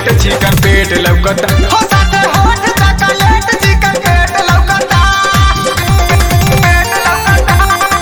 Chocolate चिकन पेट लौकता हो साथे होठ चॉकलेट चिकन पेट लौकता पेट लौकता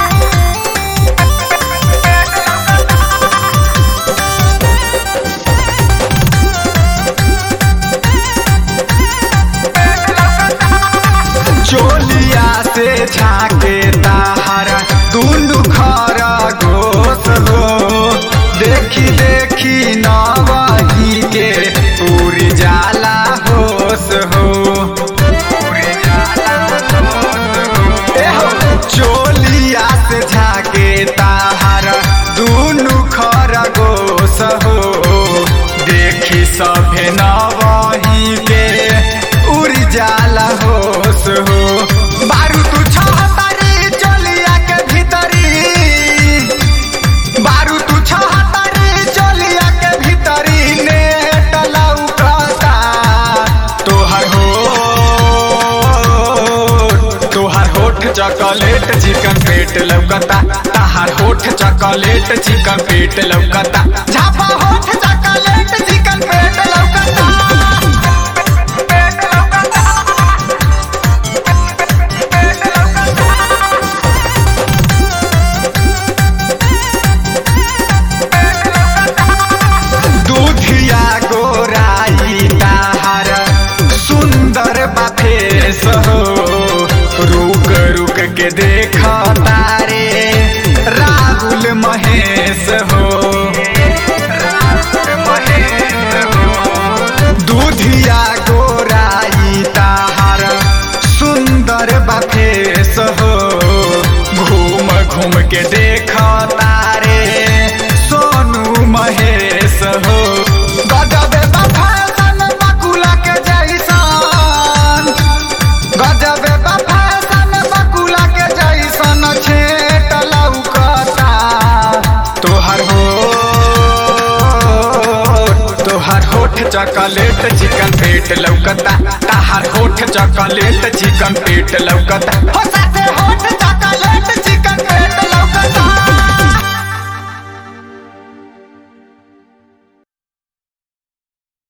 चोलिया से झाके ताहरा दुनु खरा गोस हो देखी देखी नवही के पूरी जाला होश हो पूरी जाला होश हो। ए हो, चोलिया से झाके ताहरा दुनु खरा गोस हो देखी सभे नवही के उड़ जाला होश हो बारू तू छहतारी चोलिया के भीतरी बारू तू छहतारी चोलिया के भीतरी नेट लौकता तोहर हो तोहर होठ चॉकलेट चिकन पेट लौकता ताहर होठ चॉकलेट चिकन पेट लौकता झापा होठ चॉकलेट चिकन पेट लौकता पेट लौकता पेट लौकता दूधिया गोराई ताहर सुंदर बाफेस हो रुक रुक के देख तारे राहुल महेश हो राहुल महेश हो दूधिया गोराई ताहर सुंदर बाफेस हो घूम घूम के देख तारे सोनू महेश हो गजबे बा फैशन बकुला के जैसन गजबे बा फैशन बकुला के जैसन छेट लौकता तोहर हो तोहर होठ चॉकलेट चिकन पेट लौकता ताहर होठ चॉकलेट चिकन पेट लौकता हो साथे होठ चॉकलेट